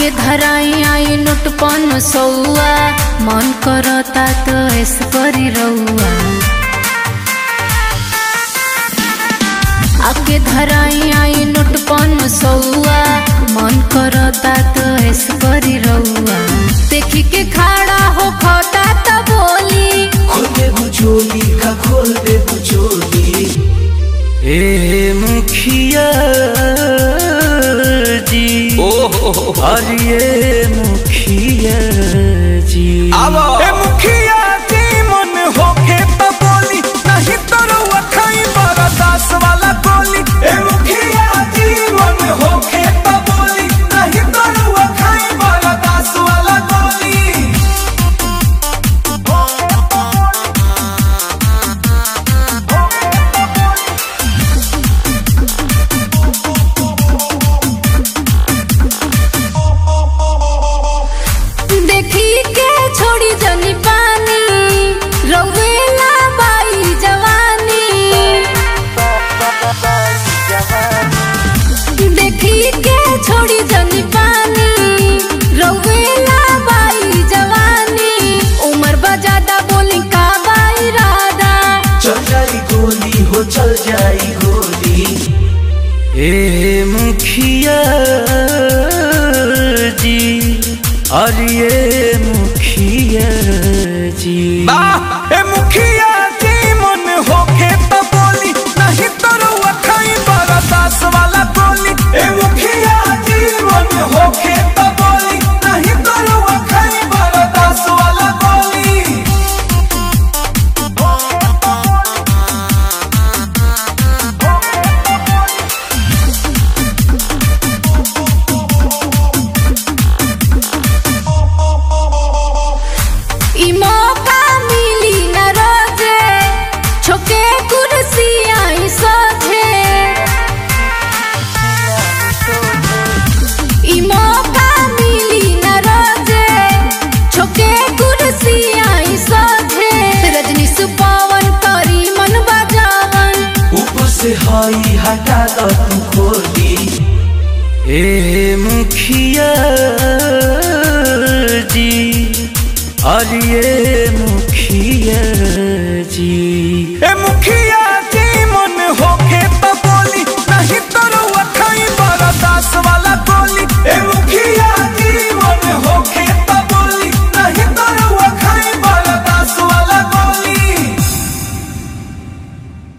आके धराई आई नोट पन सौआ मन करता तो ऐस करी रउआ आके धराई आई नोट पन सौआ मन करता तो ऐस करी रउआ देखी के खड़ा हो खता तो बोली खोल दे बुचोली का खोल दे बुचोली ए मुखिया जी अरे मुखिया जी ए मुखिया जी मन होके तो बोली नहीं तो रुआ खाई बरदास वाला गोली ए मुखिया जी मन होके तो बोली नहीं तो रुआ खाई बरदास वाला गोली देखी के छोड़ी जनी पानी रउेला बाई जवानी देखी के छोड़ी जनी पानी रउेला बाई जवानी उम्र बजादा बोली का बाई राधा चल जाई गोली हो चल जाई गोली ए मुखिया जी अरे मुखिया जी ए मुखिया जी मन होके तो बोली नहीं तो रुआ खाई बरदास वाला गोली ए मुखिया जी मन होके तो बोली नहीं तो रुआ खाई बरदास वाला गोली ई मौका मिली न रोजे छोके कुर्सी आई सोझे ई मौका मिली न रोजे छोके कुर्सी आई सोझे रजनी सुपावन करी मन बजावन ऊपर से हाई हटा दो तू खोली ए मुखिया जी अरे